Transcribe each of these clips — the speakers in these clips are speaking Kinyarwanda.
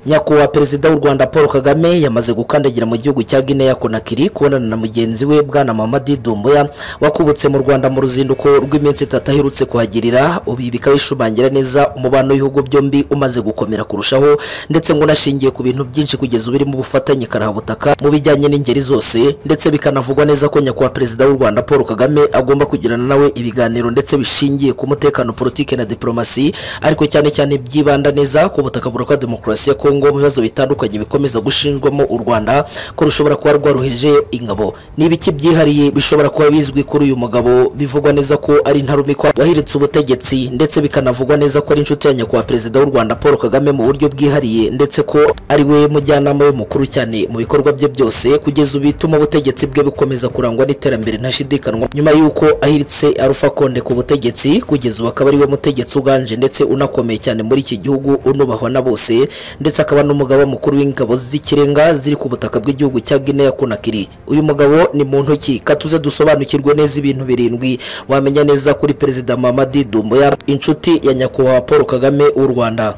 nyakubahwa perezida w'u rwanda paul kagame yamaze gukandagira mu gihugu cya guinea konakiri kubonana na mugenzi we bwana mamadi dumbuya wakubutse mu rwanda mu ruzinduko rw'iminsi itatu aherutse kuhagirira ubi bikaba bishumangira neza umubano w'ibihugu byombi umaze gukomera kurushaho ndetse ngo unashingiye ku bintu byinshi kugeza ubu birimo ubufatanye karahabutaka mu bijyanye n'ingeri zose ndetse bikanavugwa neza ko nyakubahwa perezida w'u rwanda paul kagame agomba kugirana nawe ibiganiro ndetse bishingiye ku mutekano politiki na diporomasi ariko cyane cyane byibanda neza ku butaka burokwa demokarasi ya kongo mu bibazo bitandukanye bikomeza gushinjwamo u rwanda ko rushobora kuba rwaruhije ingabo ni ibiki byihariye bishobora kuba bizwi kuri uyu mugabo bivugwa neza ko ari intarumikwa wahiritse ubutegetsi ndetse bikanavugwa neza ko ari inshuti ya nyakubahwa perezida w'u rwanda paul kagame mu buryo bwihariye ndetse ko ari we mujyanama we mukuru cyane mu bikorwa bye byose kugeza ubu bituma ubutegetsi bwe bukomeza kurangwa n'iterambere ntashidikanwa nyuma y'uko ahiritse arufa konde ku butegetsi kugeza ubu akaba ari we mutegetsi uganje ndetse unakomeye cyane muri iki gihugu unubahwa na bose ndetse akaba n'umugaba mukuru w'ingabo z'ikirenga ziri ku butaka bw'igihugu cya Guinea Conakry uyu mugabo ni muntu ki katuze dusobanukirwe neza ibintu birindwi wamenya neza kuri perezida Mamadi Doumbouya inshuti ya nyakubahwa Paul Kagame w'u Rwanda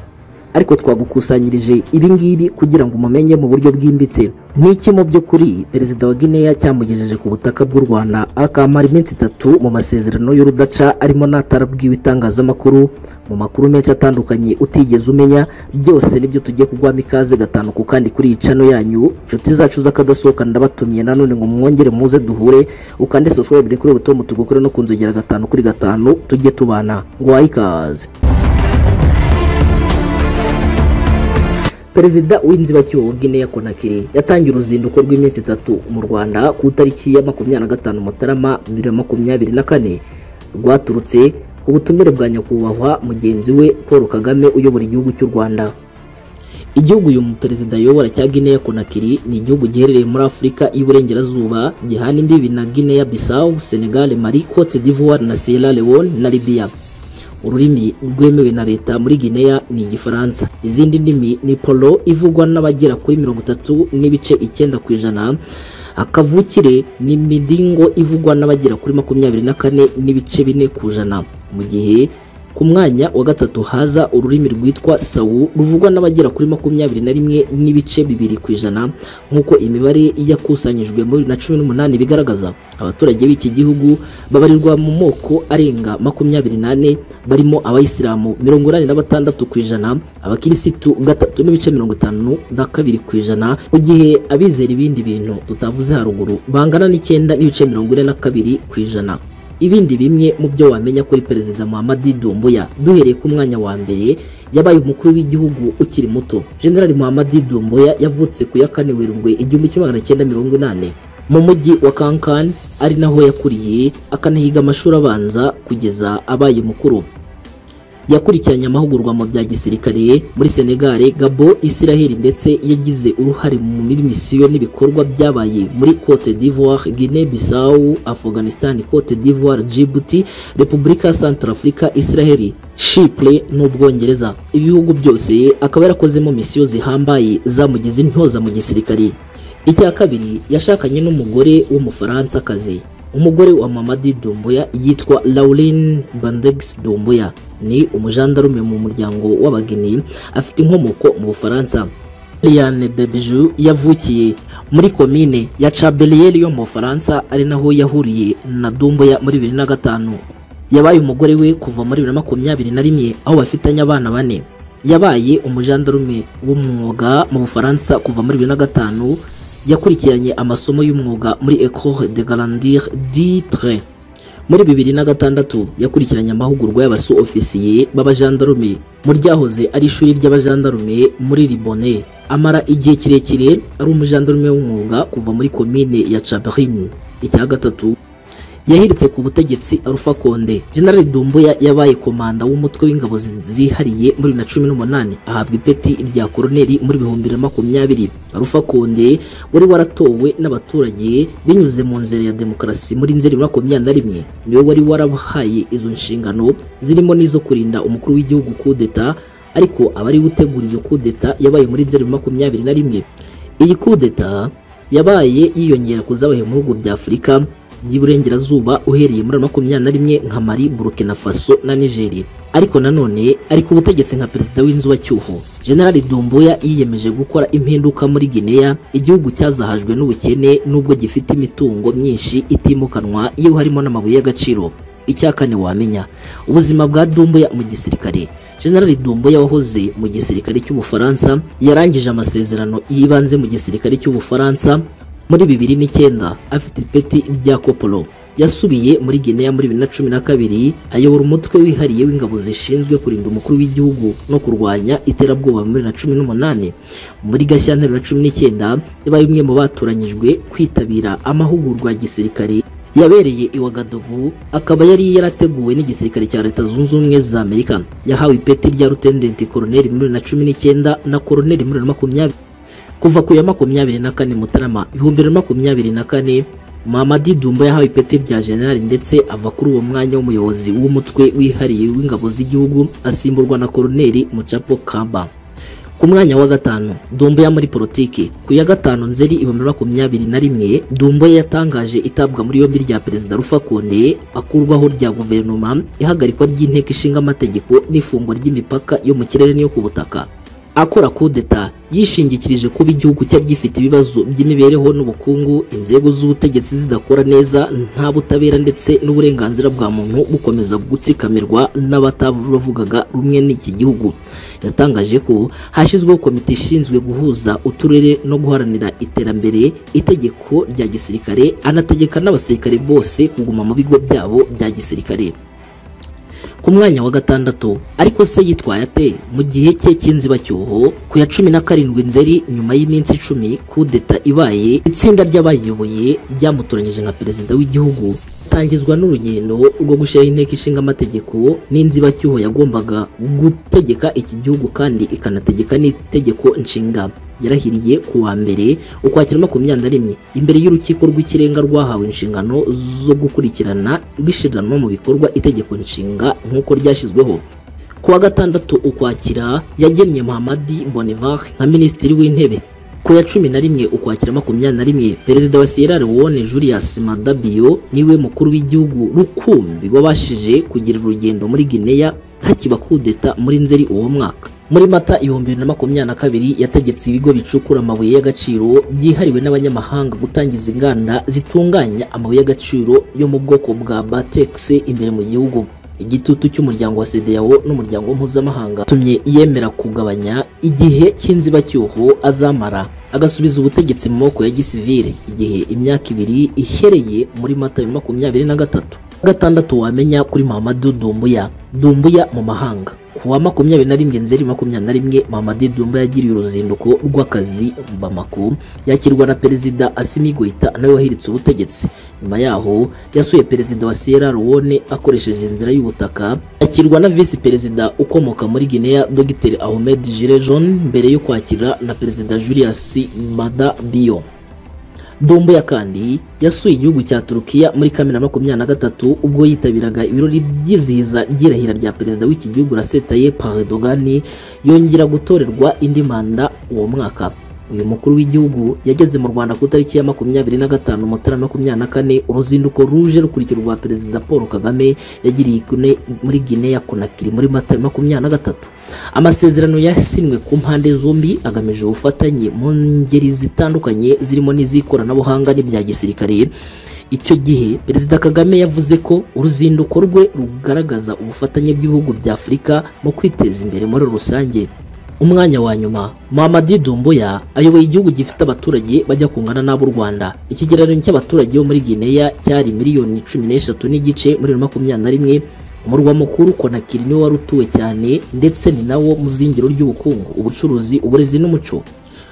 ariko twagukusanyirije ibi ngibi kugira ngo umumenye mu buryo bwimbitse n'iki mu by'ukuri perezida wa guinea cyamugejeje ku butaka bw'u rwanda akamara iminsi itatu mu masezerano y'urudaca arimo n'atarabwiwe itangazamakuru mu makuru menshi atandukanye utigeze umenya byose nibyo tugiye kugwamo ikaze gatanu ku kandi kuri iyi cano yanyu inshuti zacu z'akadasohoka ndabatumiye nanone ngo mwongere muze duhure ukande subscribe kuri butomu tugukore no kunzogera gatanu kuri gatanu tujye tubana ngo ikaze perezida w'inzibacyuho wa guinea konakiri yatangiye uruzinduko rw'iminsi itatu mu rwanda ku itariki ya makumyabiri na gatanu mutarama bibiri na makumyabiri na kane rwaturutse ku butumire bwa nyakubahwa mugenzi we paul kagame uyobora igihugu cy'u rwanda igihugu uyu perezida ayobora cya guinea konakiri ni igihugu giherereye muri afurika y'iburengerazuba gihana imbibi na guinea bissau senegal mali cote d'ivoire na sierra leone na libya ururimi rwemewe na leta muri guinea ni igifaransa izindi ndimi ni polo ivugwa n'abagera kuri mirongo itatu n'ibice icyenda ku ijana akavukire ni midingo ivugwa n'abagera kuri makumyabiri na kane n'ibice bine ku ijana mu gihe ku mwanya wa gatatu haza ururimi rwitwa sawu ruvugwa n'abagera kuri makumyabiri na rimwe n'ibice bibiri ku ijana nk'uko imibare yakusanyijwe muri bibiri na cumi n'umunani bigaragaza abaturage b'iki gihugu babarirwa mu moko arenga makumyabiri n'ane barimo abayisilamu mirongo inani na batandatu ku ijana abakirisitu gatatu n'ibice mirongo itanu na kabiri ku ijana mu gihe abizera ibindi bintu tutavuze haruguru bangana n'icyenda n'ibice mirongo ine na kabiri ku ijana ibindi bimwe mu byo wamenya kuri perezida Muhammad Doumbouya duhereye ku mwanya wa mbere yabaye umukuru w'igihugu ukiri muto General Muhammad Doumbouya yavutse ku ya kane Werurwe igihumbi kimwe magana cyenda mirongo inane mu mujyi wa Kankan ari naho yakuriye akanahiga amashuri abanza kugeza abaye mukuru yakurikiranye amahugurwa mu bya gisirikare muri Senegal, Gabo, Israel ndetse yagize uruhare mu misiyo n'ibikorwa byabaye muri Cote d'Ivoire, Guinea Bissau, Afghanistan, Cote d'Ivoire, Djibouti, Repubulika Centrafrica, Israel, Chypre n'Ubwongereza. Ibihugu byose akaba yarakozemo misiyo zihambaye zamugize intyoza mu gisirikare. Icya kabiri yashakanye n'umugore w'Umufaransakazi umugore wa Mamadi Doumbouya yitwa Lauline Bandex Doumbouya ni umujandarume mu muryango w'abageni afite inkomoko mu Bufaransa Liane Debijou yavukiye muri komine ya Chabelier yo mu Bufaransa ari naho yahuriye na Doumbouya muri 2005 yabaye umugore we kuva muri 2021 aho bafitanye abana bane yabaye umujandarume w'umwuga mu Bufaransa kuva muri 2005 yakurikiranye amasomo y'umwuga muri Ecole de Grandir d'Itre muri bibiri na gatandatu yakurikiranye amahugurwa y'abasu ofisiye b'abajandarume mu ryahoze ari ishuri ry'abajandarume muri Libone amara igihe kirekire ari umujandarume w'umwuga kuva muri komine ya Chabrine icya gatatu yahiritse ku butegetsi Alpha Konde General Doumbouya yabaye komanda w'umutwe w'ingabo zihariye muri na cumi n'umunani ahabwa ipeti rya koroneri muri bihumbi na makumyabiri Alpha Konde wari waratowe n'abaturage binyuze mu nzira ya demokarasi muri nzeri makumyabiri na rimwe niwe wari warabahaye izo nshingano zirimo n'izo kurinda umukuru w'igihugu kudeta ariko abari gutegura iyo kudeta yabaye muri nzeri makumyabiri na rimwe iyi kudeta yabaye yiyongera kuzabaye mu bihugu bya Afurika by'iburengerazuba uhereye muri makumyabiri na rimwe nka Mali, Burkina Faso na Nigeria ariko nanone ari ku butegetsi nka perezida w'inzu wa cyuho generali dumbuya yiyemeje gukora impinduka muri gineya igihugu cyazahajwe n'ubukene n'ubwo gifite imitungo myinshi itimukanwa iyo harimo n'amabuye y'agaciro icya kane wamenya ubuzima bwa dumbuya mu gisirikare generali dumbuya wahoze mu gisirikare cy'ubufaransa yarangije amasezerano y'ibanze mu gisirikare cy'ubufaransa muri bibiri n'icyenda afite ipeti rya kopolo yasubiye muri Guinea muri bibiri na cumi na kabiri ayobora umutwe wihariye w'ingabo zishinzwe kurinda umukuru w'igihugu no kurwanya iterabwoba muri bibiri na cumi n'umunani muri gashyantare bibiri na cumi n'icyenda yabaye umwe mu batoranyijwe kwitabira amahugurwa ya gisirikare yabereye i Wagadugu akaba yari yarateguwe n'igisirikare cya leta zunze ubumwe za Amerika yahawe ipeti rya lieutenant colonel muri bibiri na cumi n'icyenda na colonel muri bibiri na makumyabiri kuva ku ya makumyabiri na kane mutarama ibihumbi bibiri na makumyabiri na kane Mamadi Dumba yahawe ipeti rya generali ndetse ava kuri uwo mwanya w'umuyobozi w'umutwe wihariye w'ingabo z'igihugu asimburwa na koloneli Mucapo Kamba ku mwanya wa gatanu Dumbuya muri politiki ku ya gatanu nzeri ibihumbi makumyabiri na rimwe Dumbuya yatangaje itabwa muri yombi rya perezida Rufakonde akurwaho rya guverinoma ihagarikwa ry'inteko ishinga amategeko n'ifungwa ry'imipaka yo mu kirere n'iyo ku butaka akora kudeta yishingikirije kuba igihugu cyari gifite ibibazo by'imibereho n'ubukungu inzego z'ubutegetsi zidakora neza nta butabera ndetse n'uburenganzira bwa muntu bukomeza gutsikamirwa n'abatavugaga rumwe n'iki gihugu yatangaje ko hashyizweho komite ishinzwe guhuza uturere no guharanira iterambere itegeko rya gisirikare anategeka n'abasirikare bose kuguma mu bigo byabo bya gisirikare ku mwanya wa gatandatu ariko se yitwaye ate mu gihe cye cy'inzibacyuho ku ya cumi na karindwi nzeri nyuma y'iminsi icumi kudeta ibaye itsinda ry'abayiyoboye ryamutoranyije nka perezida w'igihugu tangizwa n'urugendo rwo gushyiraho inteko ishinga amategeko n'inzibacyuho yagombaga gutegeka iki gihugu kandi ikanategeka n'itegeko nshinga yarahiriye ku wa mbere ukwakira makumyabiri na rimwe imbere y'urukiko rw'ikirenga rwahawe inshingano zo gukurikirana bishyiranwa mu bikorwa itegeko nshinga nk'uko ryashyizweho ku wa gatandatu ukwakira yagennye muhamadi bonivar nka minisitiri w'intebe ku ya cumi na rimwe ukwakira makumyabiri na rimwe perezida wa sierra leone julius madabio niwe mukuru w'igihugu rukumbi wabashije kugira urugendo muri guinea hakiba kudeta muri nzeri uwo mwaka muri mata ibihumbi bibiri na makumyabiri na kabiri yategetse ibigo bicukura amabuye y'agaciro byihariwe n'abanyamahanga gutangiza inganda zitunganya amabuye y'agaciro yo mu bwoko bwa batex imbere mu gihugu igitutu cy'umuryango wa CEDEAO n'umuryango mpuzamahanga tumye yemera kugabanya igihe cy'inzibacyuho azamara agasubiza ubutegetsi mu moko ya gisivile igihe imyaka ibiri ihereye muri mata bibiri na makumyabiri na gatatu gatandatu wamenya kuri Mamadou Dumbuya Dumbuya mu mahanga ku wa makumyabiri na rimwe nzeri makumyabiri na rimwe Mamadi Dumba yagiriye uruzinduko rw'akazi Bamako yakirwa na perezida Assimi Goita nawe wahiritse ubutegetsi nyuma yaho yasuye perezida wa Sierra Leone akoresheje inzira y'ubutaka akirwa na visi perezida ukomoka muri Guinea Dr Ahmed Jirejon mbere yo kwakira na perezida Julius Mada Bio Dumbo ya kandi yasuye igihugu cya Turukiya muri kamena makumyabiri na gatatu ubwo yitabiraga ibirori byizihiza ry'irahira rya perezida w'iki gihugu Rasetaye Paredogani yongera gutorerwa indi manda uwo mwaka uyu mukuru w'igihugu yageze mu Rwanda ku itariki ya makumyabiri na gatanu Mutarama makumyabiri na kane uruzinduko ruje rukurikirwa perezida Paul Kagame yagiriye kune muri Guinea Conakry muri Mata makumyabiri na gatatu amasezerano yasinywe ku mpande zombi agamije ubufatanye mu ngeri zitandukanye zirimo n'iz'ikoranabuhanga n'ibya gisirikare icyo gihe perezida kagame yavuze ko uruzinduko rwe rugaragaza ubufatanye bw'ibihugu bya afurika mu kwiteza imbere muri rusange umwanya wa nyuma Mamadi Dumbuya ayoboye igihugu gifite abaturage bajya kungana n'ab'u Rwanda ikigereranyo cy'abaturage bo muri Guinea cyari miliyoni cumi n'eshatu n'igice muri makumyabiri na rimwe umurwa mukuru Conakry niwo wari utuwe cyane ndetse ni nawo muzingiro ry'ubukungu ubucuruzi uburezi n'umuco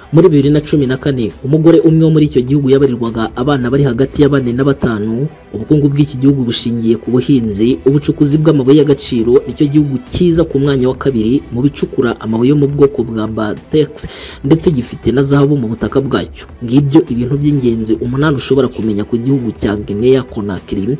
muri bibiri na cumi na kane umugore umwe wo muri icyo gihugu yabarirwaga abana bari hagati ya bane na batanu ubukungu bw'iki gihugu bushingiye ku buhinzi ubucukuzi bw'amabuye y'agaciro nicyo gihugu cyiza ku mwanya wa kabiri mu bicukura amabuye yo mu bwoko bwa batex ndetse gifite na zahabu mu butaka bwacyo ngibyo ibintu by'ingenzi umunani ushobora kumenya ku gihugu cya Guinea Conakry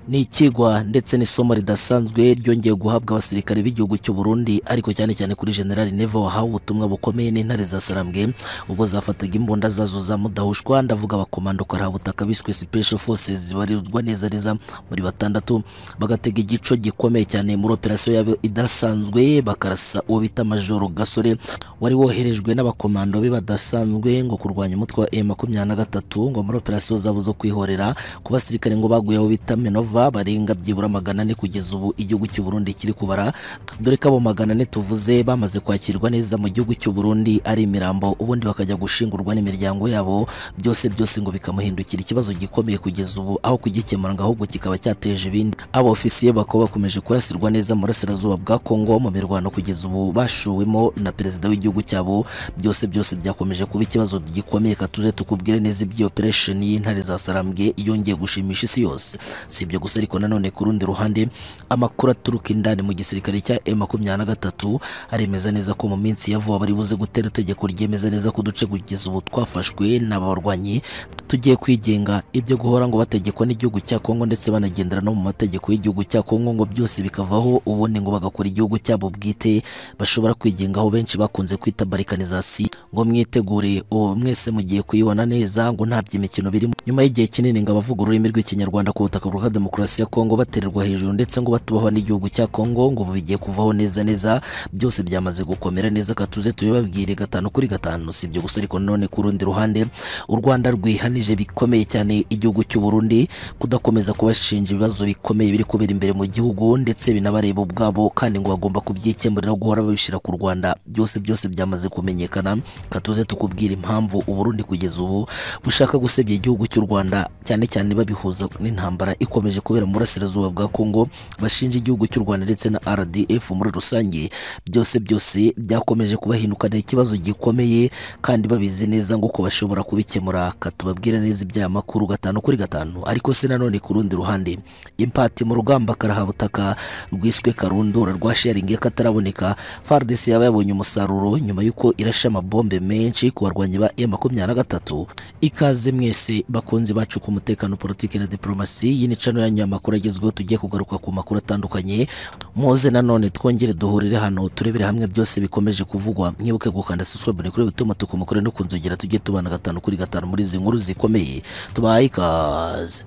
ni ikigwa ndetse n'isomo ridasanzwe ryongeye guhabwa abasirikare b'igihugu cy'u Burundi ariko cyane cyane kuri General Neva wahawe ubutumwa bukomeye n'intare za Sarambwe ubwo zafataga imbunda zazo za mudahushwa ndavuga abakomando karabutaka biswe Special Forces zibarizwa neza neza muri batandatu bagatega igico gikomeye cyane muri operasiyo yabo idasanzwe bakarasa uwo bita Major Gasore wari woherejwe n'abakomando be badasanzwe ngo kurwanya umutwe wa M23 ngo muri operasiyo zabo zo kwihorera ku basirikare ngo baguye aho bita Minova barenga byibura magana ane kugeza ubu igihugu cy'u Burundi kiri kubara dore ko abo magana ane tuvuze bamaze kwakirwa neza mu gihugu cy'u Burundi ari imirambo ubundi bakajya gushingurwa n'imiryango yabo byose byose ngo bikamuhindukira ikibazo gikomeye kugeza ubu aho kugikemura ngo ahubwo kikaba cyateje ibindi aba ofisiye bakaba bakomeje kurasirwa neza mu burasirazuba bwa Kongo mu mirwano kugeza ubu bashuwemo na perezida w'igihugu cyabo byose byose byakomeje kuba ikibazo gikomeye katuze tukubwire neza iby'iyo operation y'intare za Sarambwe yongeye gushimisha isi yose si ibyo gusa ariko nanone ku rundi ruhande amakuru aturuka indani mu gisirikare cya M23 aremeza neza ko mu minsi ya vuba bari buze gutera itegeko ryemeza neza ko uduce kugeza ubu twafashwe n'abarwanyi tugiye kwigenga ibyo guhora ngo bategekwa n'igihugu cya Kongo ndetse banagendera no mu mategeko y'igihugu cya Kongo ngo byose bikavaho ubundi ngo bagakora igihugu cyabo bwite bashobora kwigengaho benshi bakunze kwita barikanizasi ngo mwitegure ubu mwese mugiye kuyibona neza ngo nta by'imikino birimo nyuma y'igihe kinini ngo abavuga ururimi rw'ikinyarwanda ku butaka bwa demokarasi ya Kongo batererwa hejuru ndetse ngo batubaho n'igihugu cya Kongo ngo ubu bigiye kuvaho neza neza byose byamaze gukomera neza katuze tubibabwire gatanu kuri gatanu si ibyo gusa ariko none ku rundi ruhande u Rwanda rwihanije bikomeye cyane igihugu cy'u Burundi kudakomeza kubashinja ibibazo bikomeye biri kubera imbere mu gihugu ndetse binabareba ubwabo kandi ngo bagomba kubyikemurira guhora babishyira ku Rwanda byose byose byamaze kumenyekana katuze tukubwira impamvu u Burundi kugeza ubu bushaka gusebya igihugu cy'u Rwanda cyane cyane babihuza n'intambara ikomeje kubera mu burasirazuba bwa Kongo bashinja igihugu cy'u Rwanda ndetse na RDF muri rusange byose byose byakomeje kubahindukana ikibazo gikomeye kandi babizi neza ngo ko bashobora kubikemura katubabwira neza iby'aya makuru gatanu kuri gatanu ariko se nanone ku rundi ruhande impati mu rugamba karahabutaka rwiswe karundura rwa sharingi kataraboneka FARDC yaba yabonye umusaruro nyuma y'uko irashe amabombe menshi ku barwanyi ba M23 ikaze mwese bakunzi bacu ku mutekano politiki na diplomasi iyi ni channel yanyu y'amakuru agezweho tugiye kugaruka ku makuru atandukanye muze nanone twongere duhurire hano turebere hamwe byose bikomeje kuvugwa mwibuke gukanda subscribe kuri bituma tukumukore no kunzogera tugiye tubana gatanu kuri gatanu muri izi nkuru zikomeye tubaye ikaze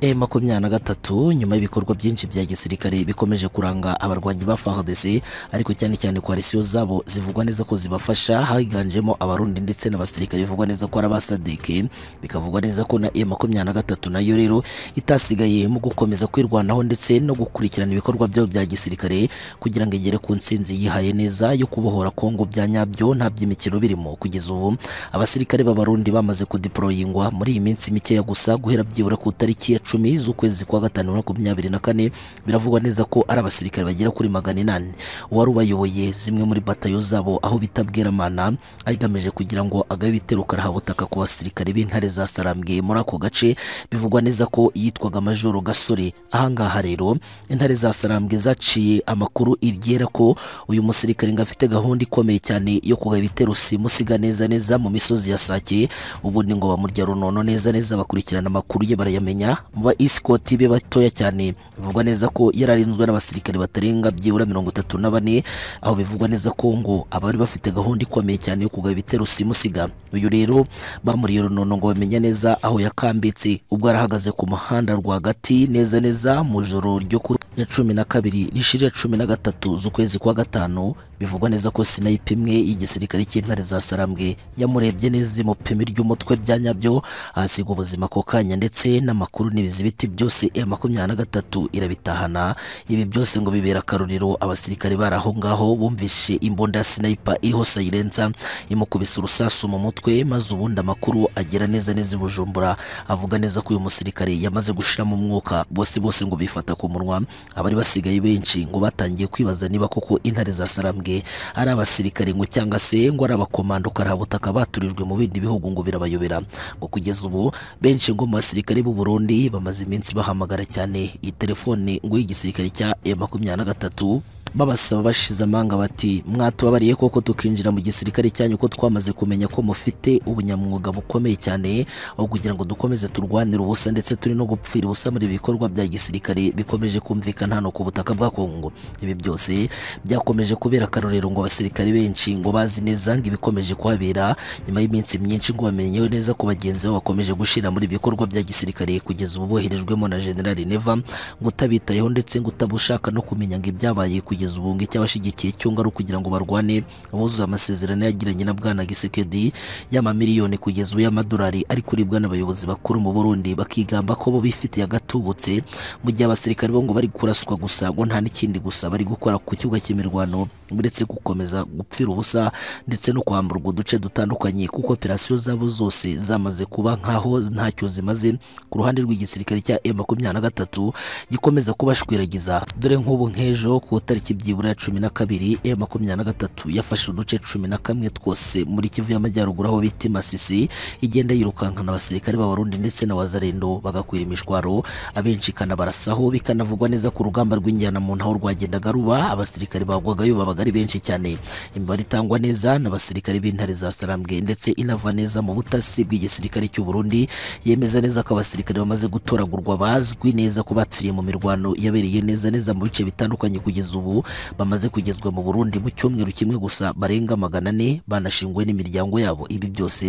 E makumyabiri na gatatu nyuma y'ibikorwa byinshi bya gisirikare bikomeje kuranga abarwanyi ba FARDC ariko cyane cyane koalisiyo zabo zivugwa neza ko zibafasha higanjemo abarundi ndetse n'abasirikare bivugwa neza ko ari abasadike bikavugwa neza ko na E makumyabiri na gatatu nayo rero itasigaye mu gukomeza kwirwanaho ndetse no gukurikirana ibikorwa byabo bya gisirikare kugira ngo igere ku nsinzi yihaye neza yo kubohora Kongo bya nyabyo nta by'imikino birimo kugeza ubu abasirikare b'abarundi bamaze kudeployingwa muri iyi minsi mikeya gusa guhera byibura ku tariki ya icumi z'ukwezi kwa gatanu bibiri na makumyabiri na kane biravugwa neza ko ari abasirikare bagera kuri magana inani uwari ubayoboye zimwe muri batayo zabo aho bita Bweramana agamije kugira ngo agabe ibitero karahabutaka ku basirikare b'intare za Sarambwe muri ako gace bivugwa neza ko yitwaga Majoro Gasore ahangaha rero intare za Sarambwe zaciye amakuru iryera ko uyu musirikare ngo afite gahunda ikomeye cyane yo kugaba ibitero simusiga neza neza mu misozi ya Sake ubundi ngo bamurya runono neza neza bakurikirana amakuru ye barayamenya mu ba isikoti be batoya cyane bivugwa neza ko yararinzwe n'abasirikare batarenga byibura mirongo itatu na bane aho bivugwa neza ko ngo abari bafite gahunda ikomeye cyane yo kugaba ibitero simusiga uyu rero bamuriye runono ngo bamenya neza aho yakambitse ubwo yarahagaze ku muhanda rwagati neza neza mu joro ryo kuri ya cumi na kabiri rishirira cumi na gatatu z'ukwezi kwa gatanu bivugwa neza ko sinayipe imwe y'igisirikare cy'intare za Sarambwe yamurebye neza imupimi ry'umutwe bya nyabyo ahasiga ubuzima ako kanya ndetse n'amakuru n'ibizibiti byose ya makumyabiri na gatatu irabitahana ibi byose ngo bibera akaruriro abasirikare bari aho ngaho bumvishe imbunda ya sinayipa iriho sayirensa imukubise urusasu mu mutwe maze ubundi amakuru agera neza neza i Bujumbura avuga neza ko uyu musirikare yamaze gushiramo umwuka bose bose ngo bifata ku munwa abari basigaye benshi ngo batangiye kwibaza niba koko intare za Sarambwe ari abasirikare ngo cyangwa se ngo ari abakomando karabutaka baturijwe mu bindi bihugu ngo birabayobera ngo kugeza ubu benshi ngo mu basirikare b'u Burundi bamaze iminsi bahamagara cyane iyi telefone ngo y'igisirikare cya M23 babasaba bashize amanga bati mwatubabariye koko tukinjira mu gisirikare cyanyu ko twamaze kumenya ko mufite ubunyamwuga bukomeye cyane aho kugira ngo dukomeze turwanire ubusa ndetse turi no gupfira ubusa muri ibi bikorwa bya gisirikare bikomeje kumvikana hano ku butaka bwa Kongo ibi byose byakomeje kubera akarorero ngo abasirikare benshi ngo bazi neza ngo ibikomeje kuhabera nyuma y'iminsi myinshi ngo bamenyeho neza ko bagenzi babo bakomeje gushira muri ibi bikorwa bya gisirikare kugeza ubu boherejwemo na General Neva ngo utabitayeho ndetse ngo utabushaka no kumenya ngo ibyabaye kugeza ubu ngo icyabashigikiye cyonga ari ukugira ngo barwane abuzuze amasezerano yagiranye na bwana Gisekedi y'amamiliyoni kugeza ubu y'amadolari ari kuribwa n'abayobozi bakuru mu Burundi bakigamba ko bo bifitiye agatubutse mu gihe abasirikare bo ngo bari kuraswa gusa ngo nta n'ikindi gusa bari gukora ku kibuga cy'imirwano uretse gukomeza gupfira ubusa ndetse no kwamburwa uduce dutandukanye kuko operasiyo zabo zose zamaze kuba nkaho ntacyo zimaze ku ruhande rw'igisirikare cya M23 gikomeza kubashwiragiza dore nk'ubu nk'ejo ku tariki byibura ya cumi na kabiri M23 yafashe uduce cumi na kamwe twose muri Kivu y'Amajyaruguru aho bita Masisi igenda yirukankana abasirikare b'abarundi ndetse na wazarendo bagakwira imishwaro abenshi ikanabarasaho bikanavugwa neza ko urugamba rw'injyana mu ntaho rwagendaga ruba abasirikare bagwagayo babaga ari benshi cyane imibare itangwa neza n'abasirikare b'intare za Sarambwe ndetse inava neza mu butasi bw'igisirikare cy'u Burundi yemeza neza ko abasirikare bamaze gutoragurwa bazwi neza ko bapfiriye mu mirwano yabereye neza neza mu bice bitandukanye kugeza ubu bamaze kugezwa mu Burundi mu cyumweru kimwe gusa barenga magana ane banashingwe n'imiryango yabo ibi byose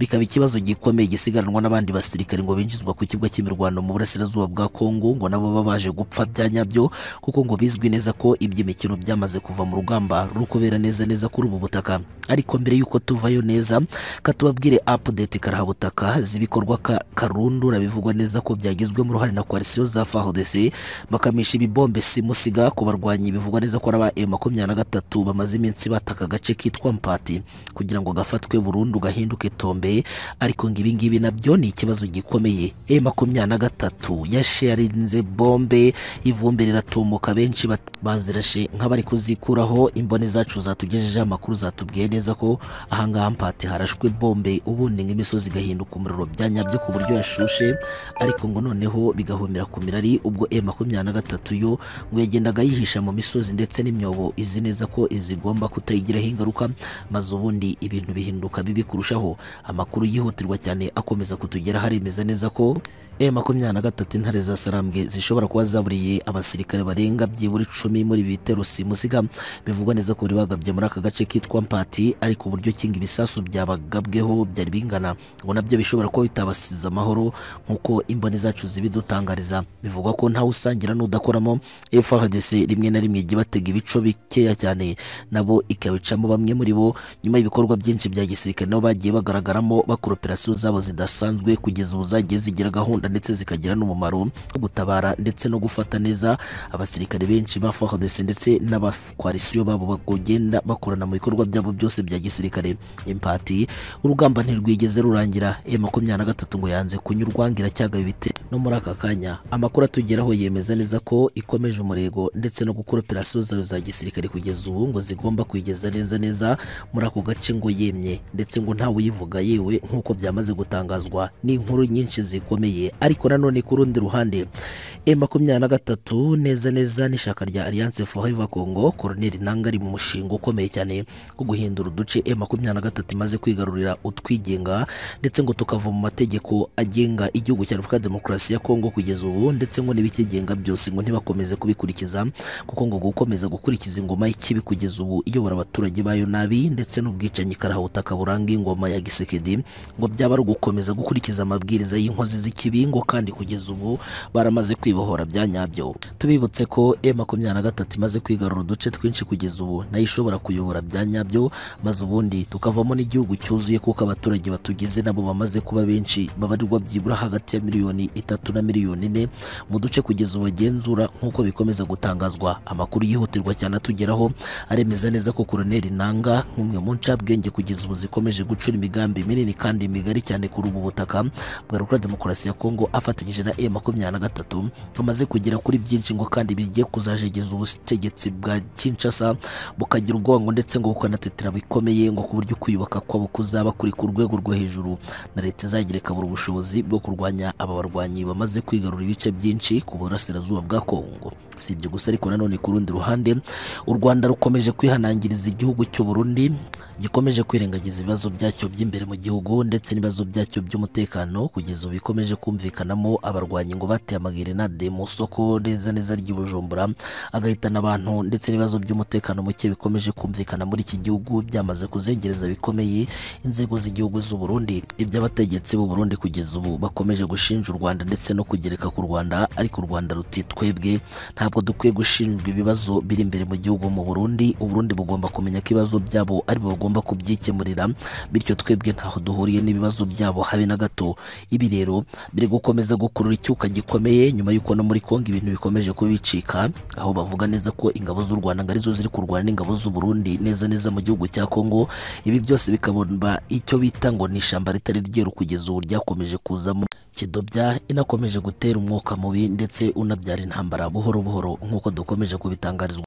bikaba ikibazo gikomeye gisigaranwa n'abandi basirikare ngo binjizwa ku kibuga cy'imirwano mu burasirazuba bwa Kongo ngo nabo baba baje gupfa bya nyabyo kuko ngo bizwi neza ko iby'imikino byamaze kuva mu rugamba ruri kubera neza neza kuri ubu butaka ariko mbere y'uko tuvayo neza katubabwire update karahabutaka z'ibikorwa ka- karundura bivugwa neza ko byagizwemo uruhare na coalition za FARDC bakamisha ibibombe simusiga ku barwanyi bivugwa neza ko araba M23 bamaze iminsi bataka agace kitwa Mpati kugira ngo gafatwe burundu gahinduke tombe ariko ngo ibi ngibi nabyo ni ikibazo gikomeye M23 yasharinze bombe ivumbi riratumuka benshi bat- bazirashe nk'abari kuzikuraho imboni zacu zatugejejeho amakuru zatubwiye neza ko ahangaha mpati harashwe bombe ubundi nk'imisozi igahinduka umuriro bya nyabyo ku buryo yashushe ariko ngo noneho bigahumira ku mirari ubwo M23 yo ngo yagendaga yihisha mu misozi ndetse n'imyobo izi neza ko izigomba kutayigiraho ingaruka maze ubundi ibintu bihinduka bibi kurushaho amakuru yihutirwa cyane akomeza kutugeraho aremeza neza ko M23 intare za Sarambwe zishobora kuba zaburiye abasirikare barenga byibura icumi muri ibi bitero simusiga bivugwa neza ko bari bagabye muri aka gace kitwa Mpati ariko uburyo kinga ibisasu byabagabweho byari bingana ngo nabyo bishobora kuba bitabasize amahoro nk'uko imboni zacu zibidutangariza bivugwa ko ntawe usangira n'udakoramo FARDC rimwe na rimwe ijya batega ibico bikeya cyane nabo ikabicamo bamwe muri bo nyuma y'ibikorwa byinshi bya gisirikare nabo bagiye bagaragaramo bakora operasiyo zabo zidasanzwe kugeza ubu zagiye zigira gahunda ndetse zikagira n'umumaro wo gutabara ndetse no gufata neza abasirikare benshi ba FARDC ndetse n'abakoalisiyo babo bagenda bakorana mu bikorwa byabo byose bya gisirikare impati urugamba ntirwigeze rurangira M23 ngo yanze kunyurwa ngira cyagaba ibite no muri aka kanya amakuru atugeraho yemeza neza ko ikomeje umurego ndetse no gukora operasiyo zayo za gisirikare kugeza ubu ngo zigomba kwigeza neza neza muri ako gace ngo yemye ndetse ngo ntawe uyivuga yewe nk'uko byamaze gutangazwa n'inkuru nyinshi zikomeye ariko nanone ku rundi ruhande M23 neza neza n'ishaka rya Alliance Forever Congo Colonel Nanga ari mu mushinga ukomeye cyane wo guhindura uduce M23 imaze kwigarurira utwigenga ndetse ngo tukava mu mategeko agenga igihugu cya Repubulika Demokarasi ya Kongo kugeza ubu ndetse ngo n'ibikigenga byose ngo ntibakomeze kubikurikiza kuko ngo gukomeza gukurikiza ingoma y'ikibi kugeza ubu iyobora abaturage bayo nabi ndetse n'ubwicanyi karahutaka buranga ingoma ya Gisekedi ngo byaba ari ugukomeza gukurikiza amabwiriza y'inkozi z'ikibi ngo kandi kugeza ubu baramaze kwibohora bya nyabyo tubibutse ko M23 imaze kwigarura uduce twinshi kugeza ubu nayo ishobora kuyobora bya nyabyo maze ubundi tukavamo n'igihugu cyuzuye kuko abaturage batugize nabo bamaze kuba benshi babarirwa byibura hagati ya miliyoni itatu na miliyoni ine mu duce kugeza ubu bagenzura nk'uko bikomeza gutangazwa amakuru yihutirwa cyane atugeraho aremeza neza ko koroneli nanga nk'umwe mu ncabwenge kugeza ubu zikomeje gucura imigambi minini kandi migari cyane kuri ubu butaka bwa Repubulika Demokarasi ya Kongo afatanyije na M23 bamaze kugera kuri byinshi ngo kandi bigiye kuzajegeza ubutegetsi bwa Kinshasa bukagira ubwango ndetse ngo bukanatetera bikomeye ngo ku buryo kwiyubaka kwabo kuzaba kuri ku rwego rwo hejuru na leta izagira ikabura ubushobozi bwo kurwanya aba barwanyi bamaze kwigarura ibice byinshi ku burasirazuba bwa Kongo si ibyo gusa ariko nanone ku rundi rundi ruhande u Rwanda rukomeje kwihanangiriza igihugu cy'u Burundi gikomeje kwirengagiza ibibazo byacyo by'imbere mu gihugu ndetse n'ibibazo byacyo by'umutekano kugeza ubu bikomeje kumvikanamo abarwanyi ngo bateye amagerenade mu soko neza neza ry'i Bujumbura agahitana abantu ndetse n'ibibazo by'umutekano muke bikomeje kumvikana muri iki gihugu byamaze kuzengereza bikomeye inzego z'igihugu z'u Burundi iby'abategetsi b'u Burundi kugeza ubu bakomeje gushinja u Rwanda ndetse no kugereka ku Rwanda ariko u Rwanda ruti twebwe ntabwo dukwiye gushinjwa ibibazo biri imbere mu gihugu mu Burundi u Burundi bugomba kumenya ko ibibazo byabo ari bo bagomba kubyikemurira bityo twebwe ntaho duhuriye n'ibibazo byabo habe na gato ibi rero biri gukomeza gukurura icyuka gikomeye nyuma y'uko no muri Kongo ibintu bikomeje kubicika aho bavuga neza ko ingabo z'u Rwanda ngo arizo ziri kurwana n'ingabo z'u Burundi neza neza mu gihugu cya Kongo ibi byose bikabona icyo bita ngo ni ishyamba ritari ryeru kugeza ubu ryakomeje kuzamo kidobya inakomeje gutera umwuka mubi ndetse unabyara intambara buhoro buhoro nk'uko dukomeje kubitangarizwa